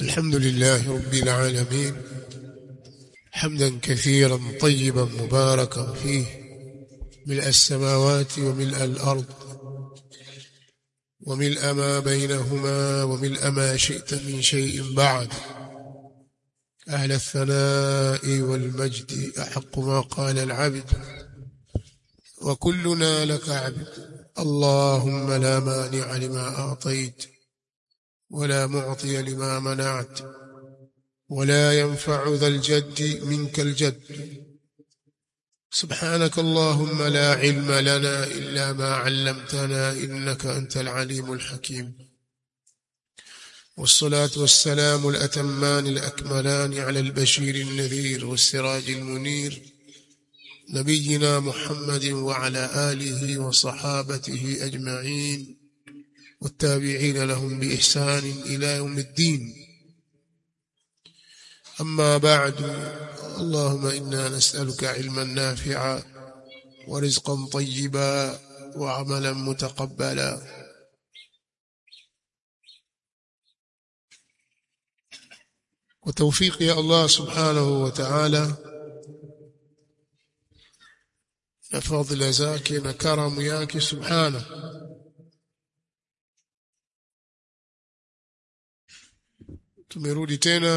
الحمد لله رب العالمين حمدا كثيرا طيبا مباركا فيه ملء السماوات وملء الأرض وملء ما بينهما وملء ما شئت من شيء بعد أهل الثناء والمجد أحق ما قال العبد وكلنا لك عبد اللهم لا مانع لما أعطيت ولا معطي لما منعت ولا ينفع ذا الجد منك الجد سبحانك اللهم لا علم لنا إلا ما علمتنا إنك أنت العليم الحكيم والصلاة والسلام الأتمان الأكملان على البشير النذير والسراج المنير نبينا محمد وعلى آله وصحابته أجمعين والتابعين لهم بإحسان إلى يوم الدين أما بعد اللهم إنا نسألك علما نافعا ورزقا طيبا وعملا متقبلا وتوفيق يا الله سبحانه وتعالى na fadhila zake na karamu yake subhana tumerudi tena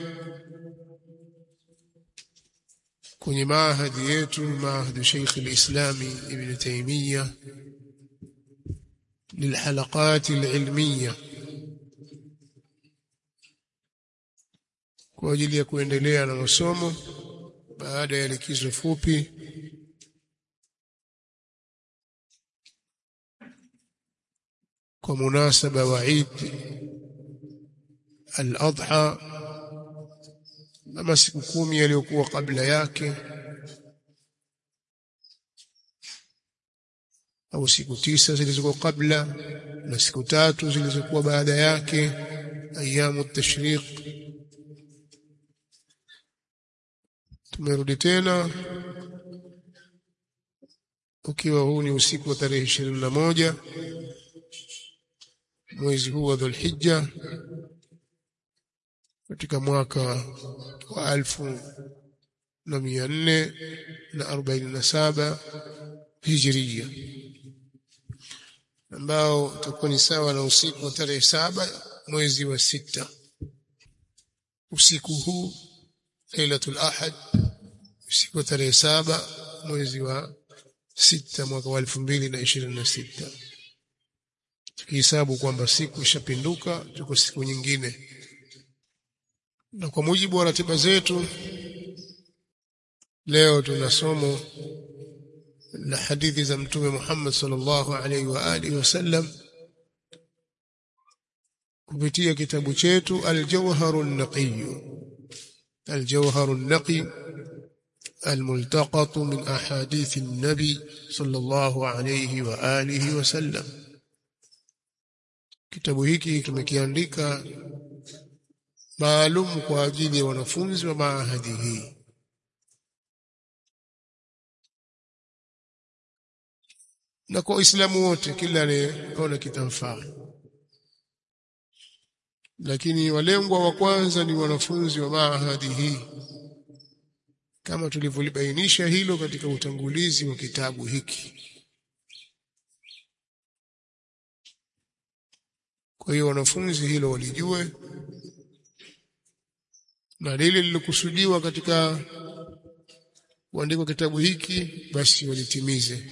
kwenye maahadi yetu maahadu Sheikh al-Islami Ibn Taymiyyah للحلقات العلمية kwa ajili ya kuendelea na masomo baada ya likizo fupi kwa munasaba wa Eid al-Adha na siku kumi yaliyokuwa kabla yake au siku tisa zilizokuwa kabla na siku tatu zilizokuwa baada yake ayamu tashriq tumerudi tena ukiwa huu ni usiku wa tarehe ishirini na moja mwezi huu wa Dhulhijja katika mwaka wa alfu na mia nne na arobaini na saba hijiria ambao utakuwa ni sawa na usiku wa tarehe saba mwezi wa sita usiku huu lailatul ahad usiku wa tarehe saba mwezi wa sita mwaka wa elfu mbili na ishirini na sita tukihesabu kwamba siku ishapinduka tuko siku nyingine na kwa mujibu wa ratiba zetu leo tuna somo la hadithi za mtume Muhammad sallallahu alaihi wa alihi wasallam kupitia kitabu chetu Al-Jawharu an-Naqiy Al-Jawharu an-Naqi الملتقط من أحاديث النبي صلى الله عليه وآله وسلم kitabu hiki tumekiandika maalum kwa ajili ya wanafunzi wa maahadi hii na kwa Waislamu wote kila anayeona kitamfaa lakini walengwa wa kwanza ni wanafunzi wa maahadi hii kama tulivyolibainisha hilo katika utangulizi wa kitabu hiki kwa hiyo wanafunzi hilo walijue na lile lilokusudiwa katika kuandikwa kitabu hiki basi walitimize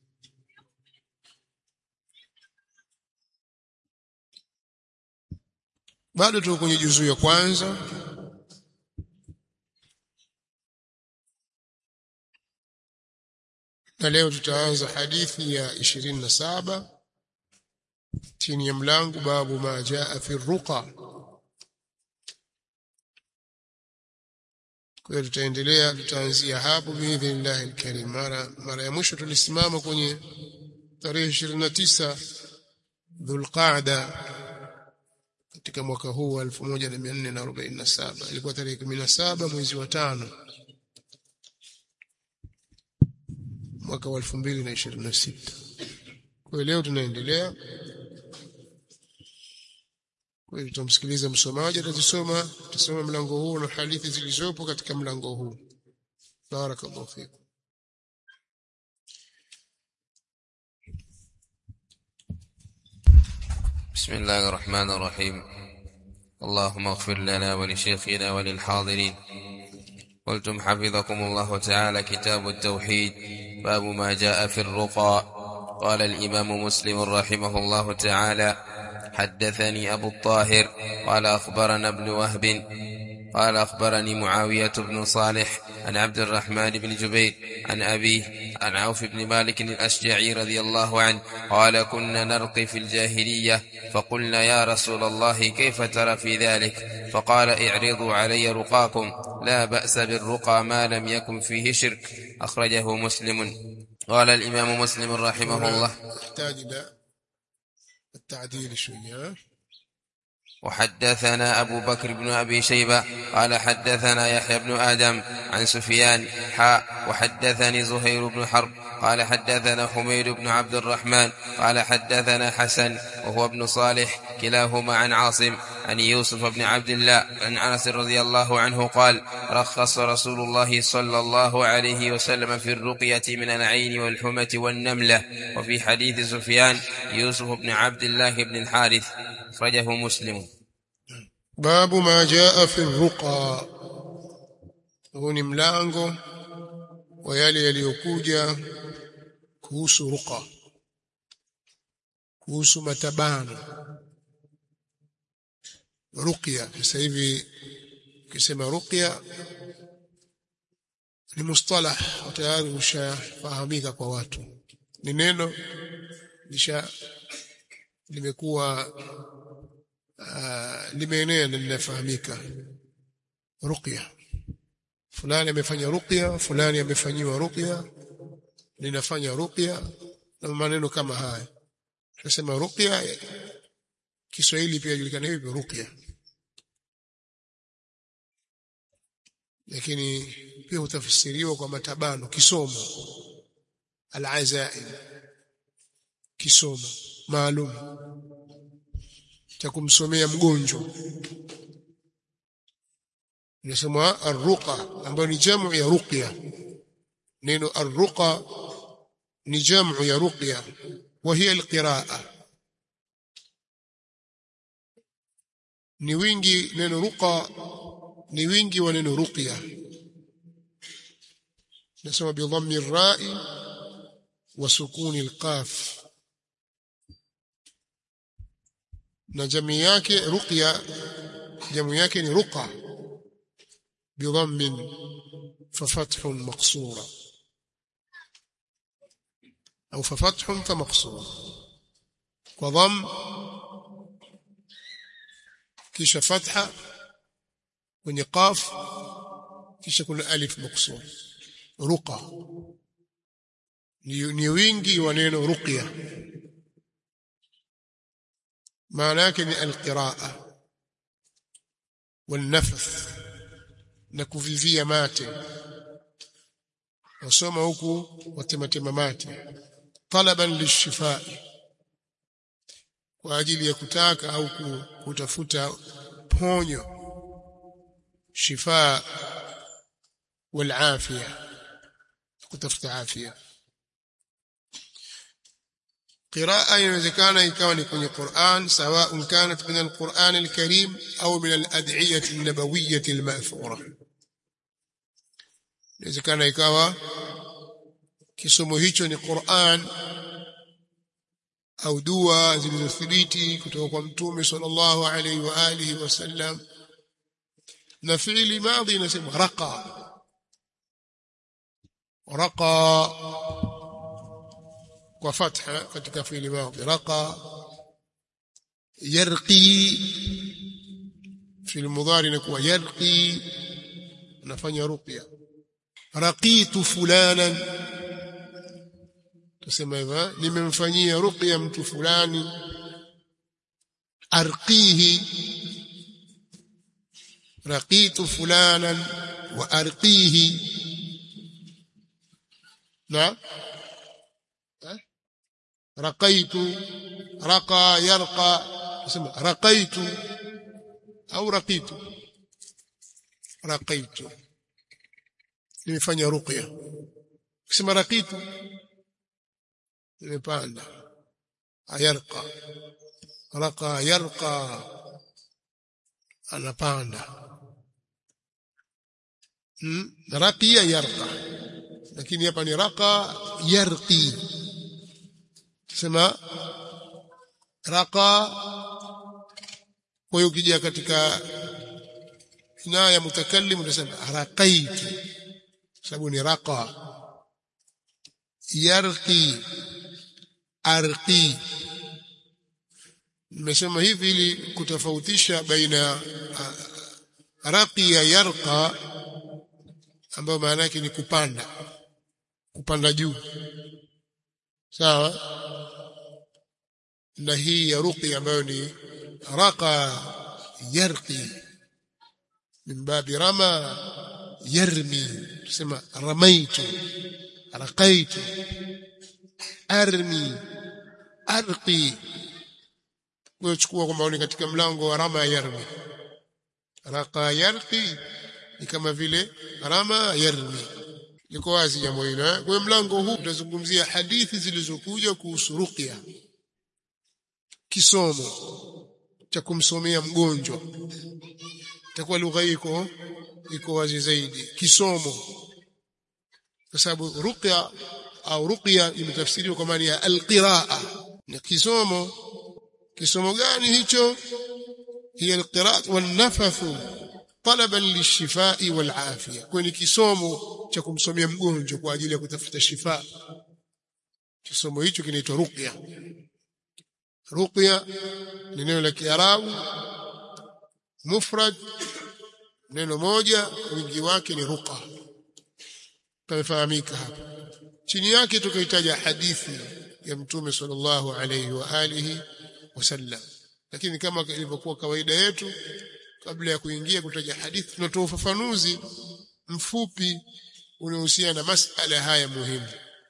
bado tuko kwenye juzuu ya kwanza na leo tutaanza hadithi ya ishirini na saba chini ya mlango babu ma jaa fi ruqa kwa hiyo tutaendelea tutaanzia hapo biidhnillah alkarim mara mara ya mwisho tulisimama kwenye tarehe 29 dhulqaada katika mwaka huu wa 1447 ilikuwa tarehe 17 mwezi wa tano mwaka wa 2026 kwa hiyo leo tunaendelea kwa hiyo tutamsikiliza msomaji atasoma tutasoma mlango huu na hadithi zilizopo katika mlango huu barakallahu fikum بسم الله الرحمن الرحيم اللهم اغفر لنا ولشيخنا وللحاضرين قلتم حفظكم الله تعالى كتاب التوحيد باب ما جاء في الرقى قال الإمام مسلم رحمه الله تعالى حدثني أبو الطاهر قال أخبرنا ابن وهب قال أخبرني معاوية بن صالح عن عبد الرحمن بن جبير عن أبيه عن عوف بن مالك الأشجعي رضي الله عنه قال كنا نرقي في الجاهلية فقلنا يا رسول الله كيف ترى في ذلك فقال اعرضوا علي رقاكم لا بأس بالرقى ما لم يكن فيه شرك أخرجه مسلم قال الإمام مسلم رحمه الله يحتاج إلى التعديل شوية وحدثنا أبو بكر بن أبي شيبة قال حدثنا يحيى بن آدم عن سفيان حاء وحدثني زهير بن حرب قال حدثنا حميد بن عبد الرحمن قال حدثنا حسن وهو ابن صالح كلاهما عن عاصم عن يوسف بن عبد الله عن انس رضي الله عنه قال رخص رسول الله صلى الله عليه وسلم في الرقية من العين والحمة والنملة وفي حديث سفيان يوسف بن عبد الله بن الحارث أخرجه مسلم باب ما جاء في الرقى huu ni mlango wa yale yaliyokuja kuhusu ruqa kuhusu matabano ruqya sasa hivi ukisema ruqya ni mustalah tayari ushafahamika kwa watu ni neno lisha limekuwa uh, limeenea na linafahamika ruqya fulani amefanya ruqya fulani amefanyiwa ruqya linafanya ruqya na maneno kama haya tunasema ruqya Kiswahili pia julikana hivi ruqya lakini pia hutafsiriwa kwa matabano kisomo al-azaim kisomo maalum cha kumsomea mgonjwa inasema arruqa ambayo ni jamu ya ruqya neno arruqa ni jamu ya ruqya wa hiya alqiraa ni wingi neno ruqa ni wingi wa neno ruqya nasema bi dhammi ar-ra'i wa sukuni al-qaf na jamii yake ruqya jamii yake ni ruqa بضم ففتح مقصورة أو ففتح فمقصور وضم كيش فتحة ونقاف كيش كل ألف مقصور رقى نيوينجي ونين رقية معناه القراءة والنفث na kuvivia mate wasoma huku watematema mate talaban lishifai kwa ajili ya kutaka au kutafuta ponyo shifa والعافيه kutafuta afya قراءة inawezekana ikawa ni kwenye Qur'an سواء كانت من القرآن الكريم أو من الأدعية النبوية المأثورة inawezekana ikawa kisomo hicho ni Qur'an au dua zilizothibiti kutoka kwa mtume sallallahu alaihi wa alihi wasallam na fiili madhi inasema raqa raqa kwa fatha katika fiili madhi raqa yarqi في المضارع inakuwa yarqi anafanya ruqya raqitu fulanan tusema hivyo nimemfanyia ruqya mtu fulani arqihi raqitu fulanan wa arqihi na raqaitu raqa yarqa tusema raqaitu au raqitu raqaitu nimefanya ruqya kusema raqitu nimepanda ayarqa raqa yarqa anapanda hmm? raqiya yarqa lakini hapa ni raqa yarqi tusema raqa kwa hiyo ukija katika inaya mutakallim utasema raqaitu sababu ni raqa yarqi arqi nimesema hivi ili kutofautisha baina raqiya yarqa ambayo maana yake ni kupanda kupanda juu sawa na hii ya ruqi ambayo ni raqa yarqi min babi rama yarmi tusema ramaitu raqaitu armi arqi wewe chukua kwamba ni katika mlango wa rama yarmi raqa yarqi ni kama vile rama yarmi liko wazi jambo hilo eh? kwa mlango huu utazungumzia hadithi zilizokuja kuhusu ruqya kisomo cha kumsomea mgonjwa itakuwa lugha iko iko wazi zaidi kisomo kwa sababu ruqya au ruqya imetafsiriwa kwa maana ya alqiraa ni kisomo kisomo gani hicho hiya alqiraa wanafathu talaban lishifai walafia kwa ni kisomo cha kumsomea mgonjwa kwa ajili ya kutafuta shifa kisomo hicho kinaitwa ruqya ruqya ni neno la kiarabu mufrad neno moja wingi wake ni ruqa pamefahamika hapa chini yake tukahitaja hadithi ya mtume sallallahu alayhi wa alihi wasallam lakini kama ilivyokuwa kawaida yetu kabla ya kuingia kutaja hadithi tunatoa ufafanuzi mfupi unaohusiana na masala haya muhimu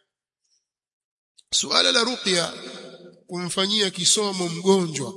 suala la ruqya kumfanyia kisomo mgonjwa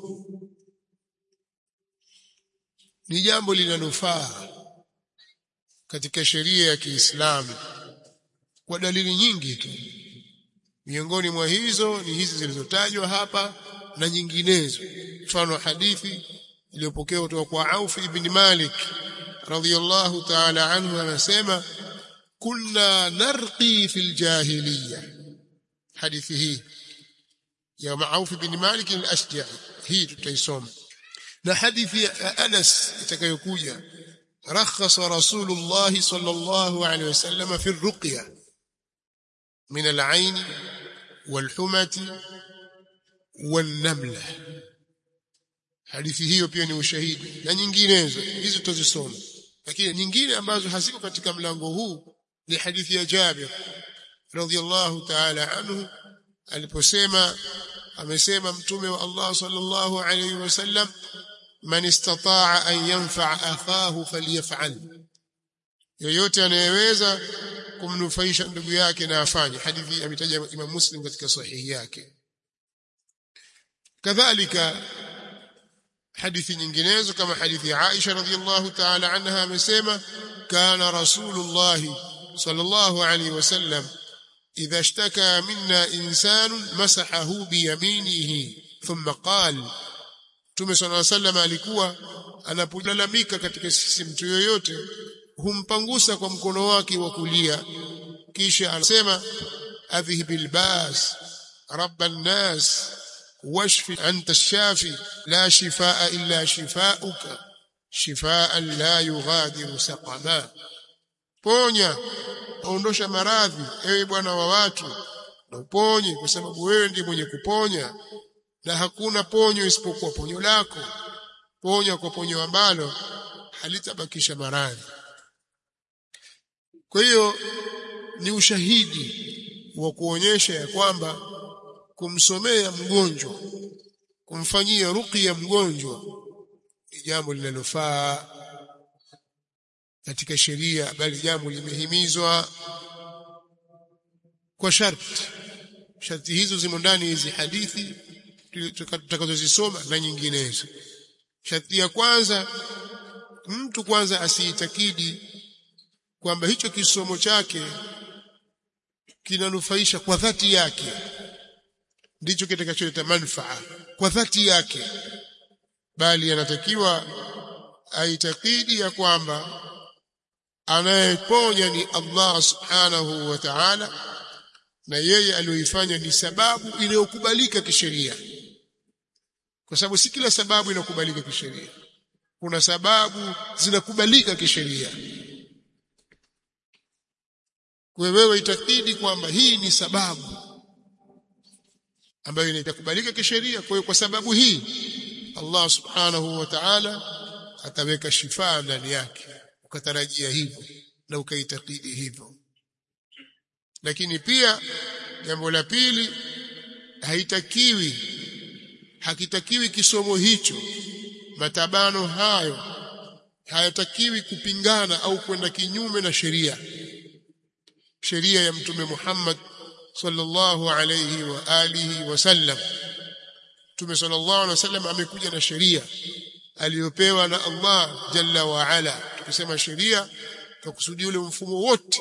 ni jambo linalofaa katika sheria ya Kiislamu kwa dalili nyingi tu miongoni mwa hizo ni hizi zilizotajwa hapa na nyinginezo mfano hadithi iliyopokewa kutoka kwa Auf ibn Malik radhiyallahu ta'ala anhu anasema kunna narqi fil jahiliya hadithi hii ya Auf ibn Malik al-Ashja'i hii tutaisoma na hadithi ya Anas itakayokuja رخص رسول الله صلى الله عليه وسلم في الرقية من العين والحمة والنملة hadithi hiyo pia ni ushahidi na nyinginezo hizi tutazisoma lakini nyingine ambazo haziko katika mlango huu ni hadithi ya Jabir radhiyallahu ta'ala anhu aliposema amesema mtume wa Allah sallallahu alayhi wasallam man istata'a an yanfa'a akhahu falyaf'al yoyote anayeweza kumnufaisha ndugu yake na afanye hadithi ametaja Imam Muslim katika sahihi yake kadhalika hadithi nyinginezo kama hadithi ya Aisha radhiallahu ta'ala anha amesema kana rasulullah sallallahu alayhi wasallam idha ishtaka minna insanun masahahu biyaminihi thumma qala Mtume صلى الله عليه وسلم alikuwa anapolalamika katika sisi mtu yoyote humpangusa kwa mkono wake wa kulia kisha anasema adhhibil bas rabban nas washfi anta shafi la shifaa illa shifauka shifaan la yughadiru saqama ponya ondosha maradhi ewe bwana wa watu na uponye kwa sababu wewe ndiye mwenye kuponya na hakuna ponyo isipokuwa ponyo lako ponya kwa ponyo ambalo halitabakisha maradhi kwa hiyo ni ushahidi wa kuonyesha ya kwamba kumsomea mgonjwa kumfanyia ruqya mgonjwa ni jambo linalofaa katika sheria bali jambo limehimizwa kwa sharti sharti hizo zimo ndani hizi hadithi tutakazozisoma na nyinginezo sharti ya kwanza mtu kwanza asiitakidi kwamba hicho kisomo chake kinanufaisha kwa dhati yake ndicho kitakacholeta manufaa kwa dhati yake bali anatakiwa aitakidi ya kwamba anayeponya ni Allah subhanahu wa ta'ala na yeye aliyoifanya ni sababu inayokubalika kisheria kwa sababu si kila sababu inakubalika kisheria kuna sababu zinakubalika kisheria kwa wewe itakidi kwamba hii ni sababu ambayo inakubalika kisheria kwa hiyo kwa sababu hii Allah subhanahu wa ta'ala ataweka shifaa ndani yake ukatarajia hivyo na ukaitakidi hivyo lakini pia jambo la pili haitakiwi hakitakiwi kisomo hicho matabano hayo hayatakiwi kupingana au kwenda kinyume na sheria sheria ya mtume Muhammad sallallahu alayhi wa alihi wasallam mtume sallallahu alayhi wasallam amekuja na sheria aliyopewa na Allah jalla wa ala tukisema sheria tukusudia ule mfumo wote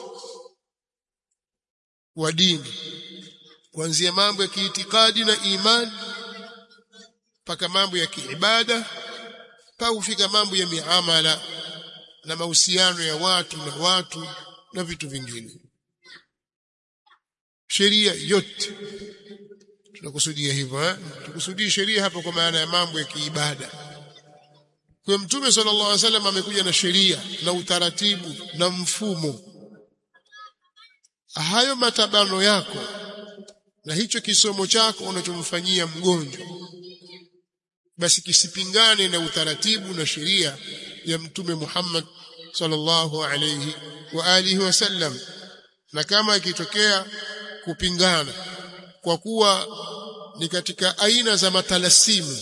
wa dini kuanzia mambo ya kiitikadi na imani mpaka mambo ya kiibada mpaka kufika mambo ya miamala na mahusiano ya watu na watu na vitu vingine sheria yote tunakusudia hivyo eh tukusudie sheria hapa kwa maana ya mambo ya kiibada kwa mtume sallallahu alaihi wasallam amekuja na sheria na utaratibu na mfumo hayo matabano yako na hicho kisomo chako unachomfanyia mgonjwa basi kisipingane na utaratibu na sheria ya mtume Muhammad sallallahu alayhi wa alihi wasallam na kama ikitokea kupingana kwa kuwa ni katika aina za matalasimu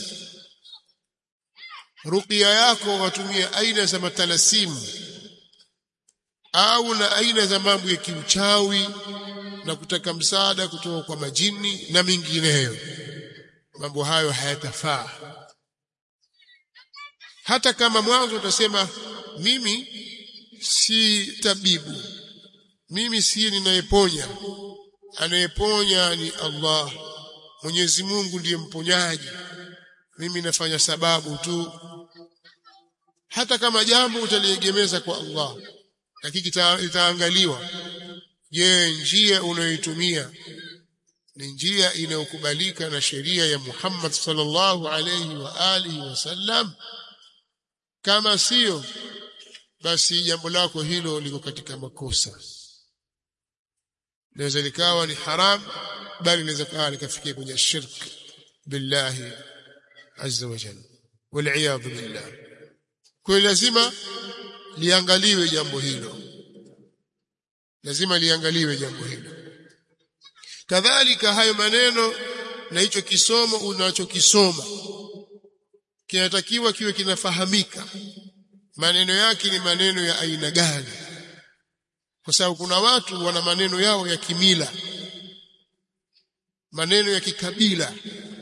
ruqya yako watumie aina za matalasimu au na aina za mambo ya kiuchawi na kutaka msaada kutoka kwa majini na mingineyo mambo hayo hayatafaa hata kama mwanzo utasema mimi si tabibu mimi si ninayeponya anayeponya ni Allah Mwenyezi Mungu ndiye mponyaji mimi nafanya sababu tu hata kama jambo utaliegemeza kwa Allah lakini itaangaliwa je njia unayoitumia ni njia inayokubalika na sheria ya Muhammad sallallahu alayhi wa alihi wasallam kama sio basi jambo lako hilo liko katika makosa inaweza likawa ni haram bali inaweza kawa likafikia kwenye shirk billahi azza wa jalla wal billah kwa lazima liangaliwe jambo hilo lazima liangaliwe jambo hilo kadhalika hayo maneno na hicho kisomo unachokisoma kinatakiwa kiwe kinafahamika maneno yake ni maneno ya aina gani kwa sababu kuna watu wana maneno yao ya kimila maneno ya kikabila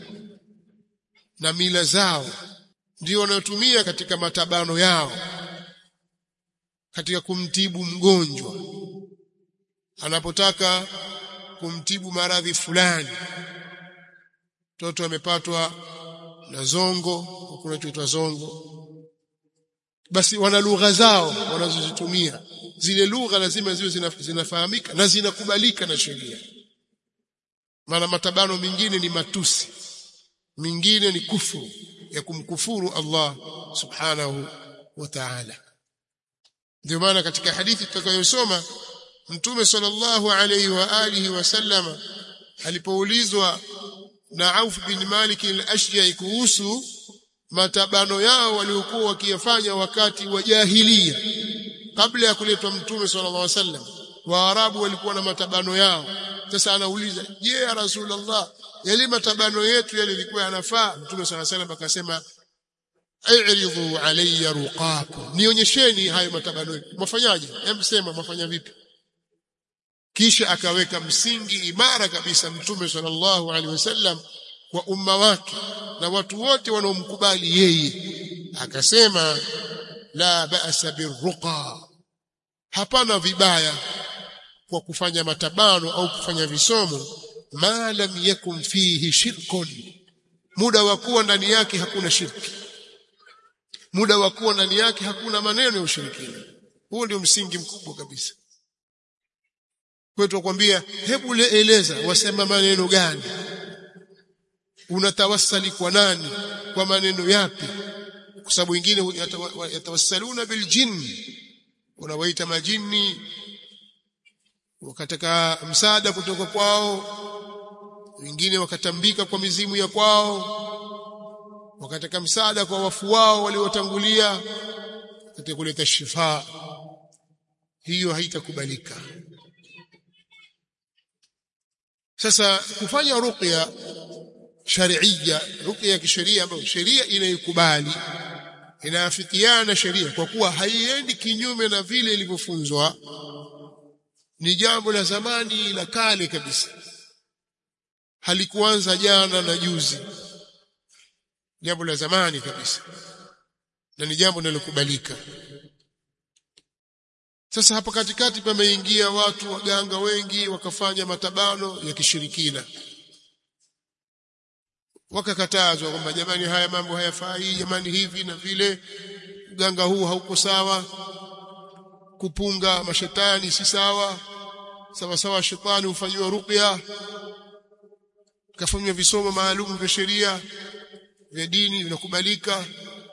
na mila zao ndio wanayotumia katika matabano yao katika kumtibu mgonjwa anapotaka kumtibu maradhi fulani mtoto amepatwa na zongo kunachoitwa zongo basi wana lugha zao wanazozitumia zile lugha lazima ziwe zinafahamika na zinakubalika na sheria maana matabano mengine ni matusi mingine ni kufuru ya kumkufuru Allah subhanahu wa ta'ala ndio maana katika hadithi tutakayosoma mtume sallallahu alayhi wa alihi wasallam alipoulizwa na Auf bin Malik al-Ashja'i kuhusu matabano yao waliokuwa wakiyafanya wakati wa jahiliya kabla ya kuletwa mtume sallallahu alaihi wasallam waarabu walikuwa na matabano yao sasa anauliza je ya rasulullah yale matabano yetu yale yalikuwa yanafaa mtume sallallahu alaihi wasallam akasema airidhu alayya ruqakum nionyesheni hayo matabano yetu mafanyaje hebu sema mafanya vipi kisha akaweka msingi imara kabisa mtume sallallahu alaihi wasallam kwa umma wake na watu wote wanaomkubali yeye akasema la ba'sa birruqa hapana vibaya kwa kufanya matabano au kufanya visomo ma lam yakun fihi shirkun muda wa kuwa ndani yake hakuna shirki muda wa kuwa ndani yake hakuna maneno ya ushirikina huo ndio msingi mkubwa kabisa kwetu kwambia hebu eleza wasema maneno gani unatawassali kwa nani kwa maneno yapi kwa sababu wengine yatawassaluna biljinni unawaita majini wakataka msaada kutoka kwao wengine wakatambika kwa mizimu ya kwao wakataka msaada kwa wafu wao waliotangulia katika kuleta shifa hiyo haitakubalika sasa kufanya ruqya sharia ruqya ya kisheria ambayo sheria inaikubali inaafikiana sheria kwa kuwa haiendi kinyume na vile ilivyofunzwa ni jambo la zamani la kale kabisa halikuanza jana na juzi jambo la zamani kabisa na ni jambo linalokubalika sasa hapa katikati pameingia watu waganga wengi wakafanya matabano ya kishirikina wakakatazwa kwamba jamani haya mambo hayafai jamani hivi na vile uganga huu hauko sawa kupunga mashetani si sawa sawa sawa shetani hufanywa ruqya kafanywa visomo maalum vya sheria vya dini vinakubalika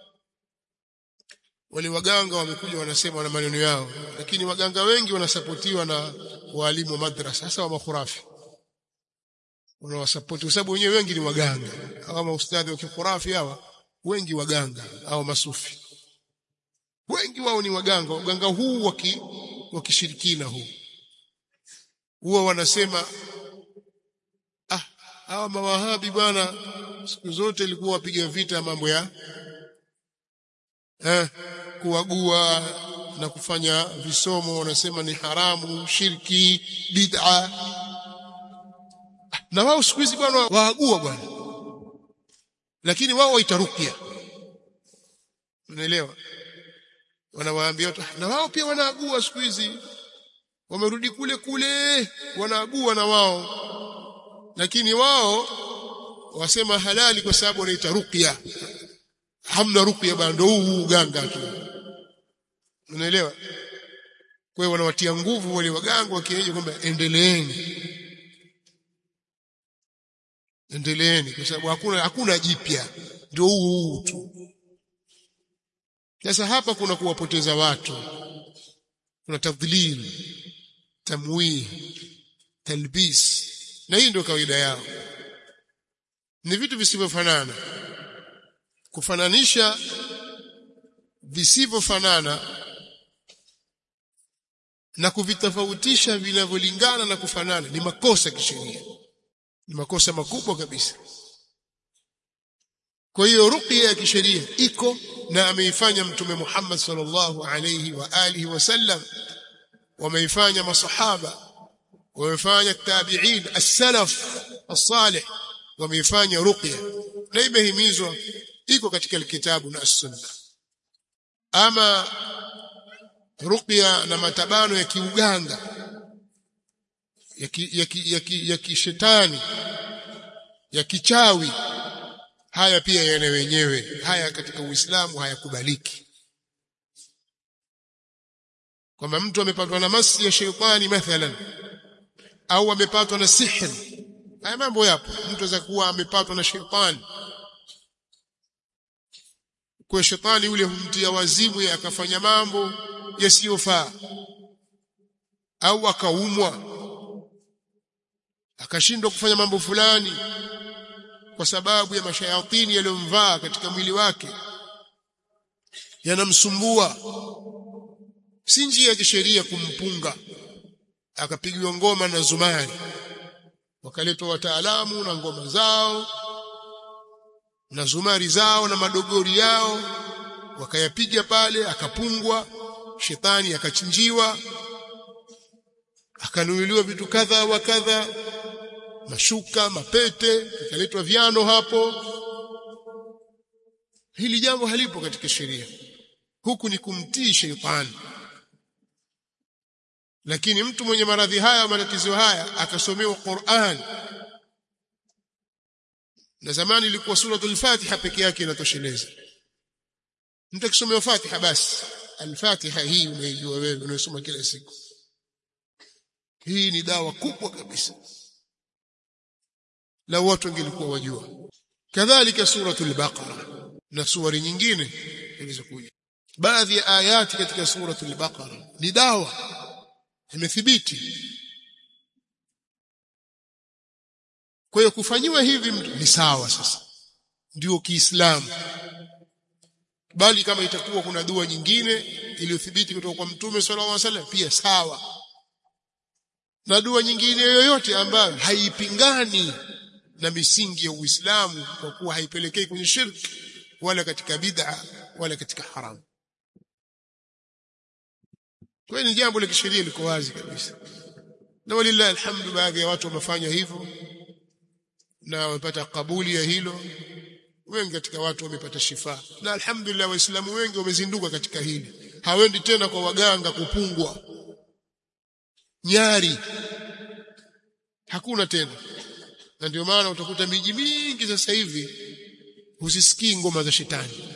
wale waganga wamekuja wanasema na maneno yao lakini waganga wengi wanasapotiwa na walimu wa madrasa hasa wa makhurafi wanawasapoti kwa sababu wenyewe wengi ni waganga hawa maustadhi wa kikhurafi hawa wengi waganga au masufi wengi wao ni waganga waganga huu waki wakishirikina huu huwa wanasema ah hawa mawahabi bwana siku zote ilikuwa wapiga vita mambo ya eh kuagua na kufanya visomo wanasema ni haramu shirki bid'a na wao siku hizi bwana waagua bwana lakini wao waitarukia unaelewa wanawaambia watu na wao pia wanaagua siku hizi wamerudi kule kule wanaagua na wao lakini wao wasema halali kwa sababu wanaita ruqya hamna ruqya bwana ndio huu uganga tu unaelewa kwa hiyo wanawatia nguvu wale waganga wa kienyeji kwamba endeleeni endeleeni kwa sababu hakuna hakuna jipya ndio huu huu tu sasa hapa kuna kuwapoteza watu kuna tadhlil tamwih talbis na hii ndio kawaida yao ni vitu visivyofanana kufananisha visivyofanana na kuvitofautisha vinavyolingana na kufanana ni makosa kisheria ni makosa makubwa kabisa kwa hiyo ruqya ya kisheria iko na ameifanya mtume Muhammad sallallahu alayhi wa alihi wasallam wameifanya masahaba wamefanya tabi'in as-salaf as-salih wameifanya ruqya na imehimizwa iko katika kitabu na as-sunna ama ruqya na matabano ya kiuganga ya ki, ya ki, ya, ki, ya kishetani ya kichawi haya pia yana wenyewe haya katika Uislamu hayakubaliki kwamba mtu amepatwa na masi ya sheitani mathalan au amepatwa na sihri haya mambo yapo mtu anaweza kuwa amepatwa na sheitani kwa shetani yule humtia wazimu akafanya mambo yasiyofaa au akaumwa akashindwa kufanya mambo fulani kwa sababu ya mashayatini yaliyomvaa katika mwili wake yanamsumbua si njia ya kisheria kumpunga akapigiwa ngoma na zumari wakaletwa wataalamu na ngoma zao na zumari zao na madogori yao wakayapiga pale akapungwa shetani akachinjiwa akanunuliwa vitu kadha wa kadha mashuka mapete vikaletwa vyano hapo hili jambo halipo katika sheria huku ni kumtii sheitani lakini mtu mwenye maradhi haya matatizo haya akasomewa Qur'an na zamani ilikuwa suratul Fatiha peke yake inatosheleza mtu akisomewa Fatiha basi al-Fatiha hii unaijua wewe unasoma kila siku hii ni dawa kubwa kabisa la watu wangelikuwa wajua kadhalika suratul Baqara na suwari nyingine zilizokuja baadhi ya ayati katika suratul Baqara ni dawa imethibiti kwa hiyo kufanyiwa hivi ni sawa sasa ndio kiislamu bali kama itakuwa kuna dua nyingine iliyothibiti kutoka kwa mtume sallallahu alaihi wasallam pia sawa na dua nyingine yoyote ambayo haipingani na misingi ya Uislamu kwa kuwa haipelekei kwenye shirki wala katika bid'a wala katika haramu kwa ni jambo la kisheria liko wazi kabisa na walillahi alhamdu baadhi ya watu wamefanya hivyo na wamepata kabuli ya hilo wengi katika watu wamepata shifa na alhamdulillah waislamu wengi wamezinduka katika hili hawendi tena kwa waganga kupungwa nyari hakuna tena na ndio maana utakuta miji mingi sasa hivi husisikii ngoma za shetani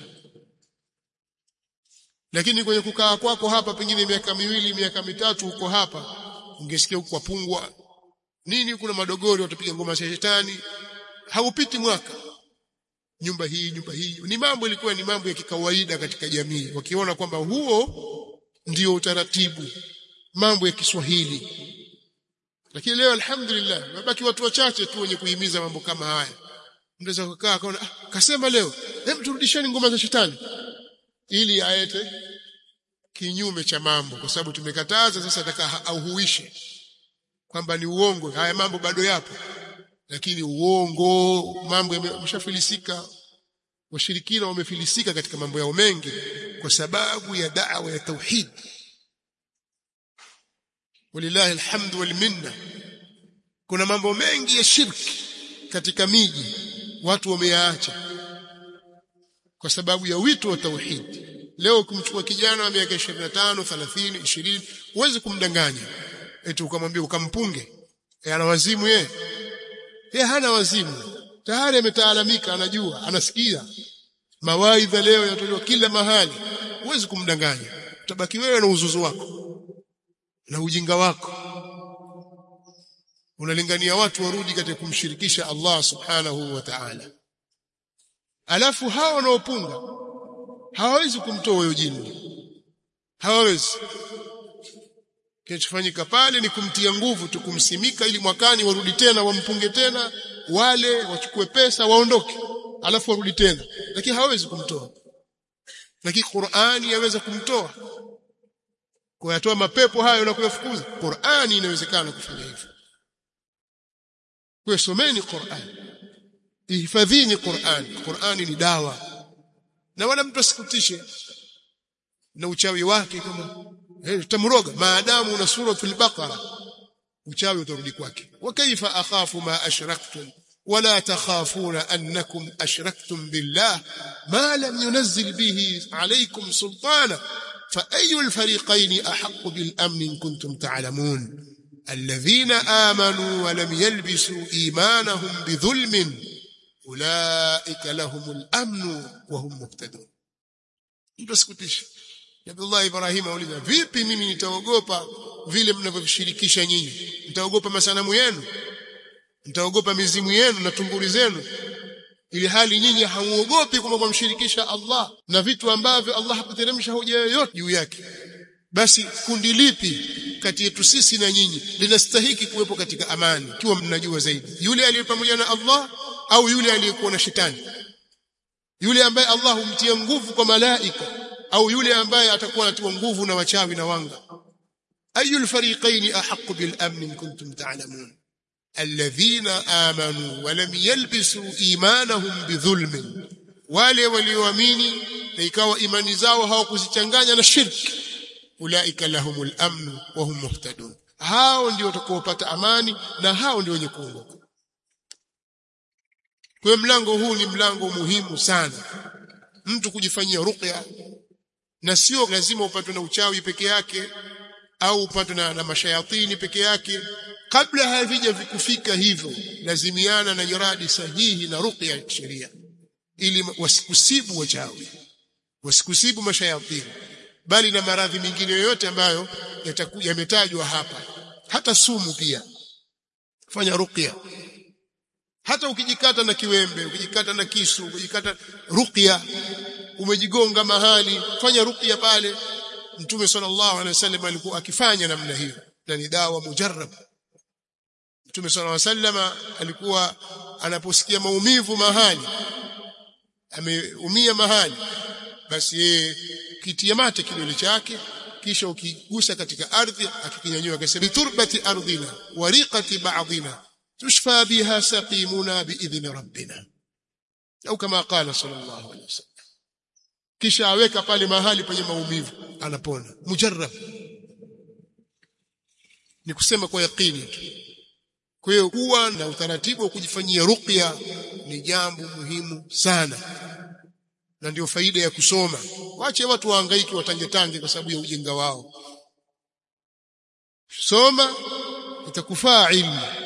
lakini kwenye kukaa kwako hapa pengine miaka miwili miaka mitatu huko hapa ungesikia huko pungwa nini kuna madogori watapiga ngoma za shetani haupiti mwaka nyumba hii nyumba hii ni mambo ilikuwa ni mambo ya kikawaida katika jamii wakiona kwamba huo ndio utaratibu mambo ya Kiswahili lakini leo alhamdulillah mabaki watu wachache tu wenye kuhimiza mambo kama haya mnaweza kukaa akaona ah, kasema leo hem turudisheni ngoma za shetani ili aete kinyume cha mambo kwa sababu tumekataza sasa ataka auhuishe kwamba ni uongo haya mambo bado yapo lakini uongo mambo yameshafilisika washirikina wamefilisika katika mambo yao mengi kwa sababu ya da'wa ya tauhid walillahi alhamdu wal minna kuna mambo mengi ya shirki katika miji watu wameyaacha kwa sababu ya wito wa tauhid leo kumchukua kijana wa miaka 25 30 20 huwezi kumdanganya eti ukamwambia ukampunge e, ana wazimu yeye yeye hana wazimu tayari ametaalamika anajua anasikia mawaidha leo yanatolewa kila mahali huwezi kumdanganya utabaki wewe na uzuzu wako na ujinga wako unalingania watu warudi katika kumshirikisha Allah subhanahu wa ta'ala alafu hao wanaopunga hawawezi kumtoa huyo jini hawawezi kinachofanyika pale ni kumtia nguvu tu kumsimika ili mwakani warudi tena wampunge tena wale wachukue pesa waondoke alafu warudi tena lakini hawawezi kumtoa lakini Qur'ani yaweza kumtoa kuyatoa mapepo hayo na kuyafukuza Qur'ani inawezekana kufanya hivyo kwa someni Qur'ani ihifadhini Qur'ani Qur'ani ni dawa na wala mtu asikutishe na uchawi wake kama eh tutamroga maadamu una suratul baqara uchawi utarudi kwake wa kaifa akhafu ma ashraktum ولا تخافون أنكم أشركتم بالله ما لم ينزل به عليكم سلطانا فأي الفريقين أحق بالأمن إن كنتم تعلمون الذين آمنوا ولم يلبسوا إيمانهم بظلم أولئك لهم الأمن وهم مهتدون mtasikutisha Abdullah Ibrahim auliza vipi mimi nitaogopa vile mnavyovishirikisha nyinyi nitaogopa masanamu yenu mtaogopa mizimu yenu na tunguri zenu ili hali nyinyi hamuogopi kwamba kumshirikisha Allah na vitu ambavyo Allah hakuteremsha hoja yoyote juu yake basi kundi lipi kati yetu sisi na nyinyi linastahiki kuwepo katika amani kiwa mnajua zaidi yule aliye pamoja na Allah au yule aliyekuwa na shetani yule ambaye Allah humtia nguvu kwa malaika au yule ambaye atakuwa anatiwa nguvu na wachawi na wanga ayul fariqaini ahqqu bil amn in kuntum ta'lamun الذين آمنوا ولم يلبسوا إيمانهم بظلم wale walioamini na ikawa imani zao hawakuzichanganya na shirki ulaika lahumul amn wa hum muhtadun hao ndio watakaopata amani na hao ndio wenye kuongoka kwa mlango huu ni mlango muhimu sana mtu kujifanyia ruqya na sio lazima upatwe na uchawi peke yake au upatwe na, na mashayatini peke yake kabla havija vikufika hivyo lazimiana na nyaradi sahihi na ruqya ya sheria ili wasikusibu wachawi wasikusibu mashayatini bali na maradhi mengine yoyote ambayo yatakuja yametajwa hapa hata sumu pia fanya ruqya hata ukijikata na kiwembe ukijikata na kisu ukijikata ruqya umejigonga mahali fanya ruqya pale mtume sallallahu alaihi wasallam alikuwa akifanya namna hiyo na ni dawa mujarrab mtume sallallahu alaihi wasallam alikuwa anaposikia maumivu mahali ameumia mahali basi yeye kitia mate kidole chake kisha ukigusa katika ardhi akikinyanyua akasema turbati ardhina wariqati ba'dina tushfa biha saqimuna biidhni rabbina au kama qala sallallahu alaihi wasallam kisha aweka pale mahali penye maumivu anapona mujarrab ni kusema kwa yakini tu kwa hiyo kuwa na utaratibu wa kujifanyia ruqya ni jambo muhimu sana na ndio faida ya kusoma wache watu wahangaiki watange tange kwa sababu ya ujinga wao soma itakufaa ilmu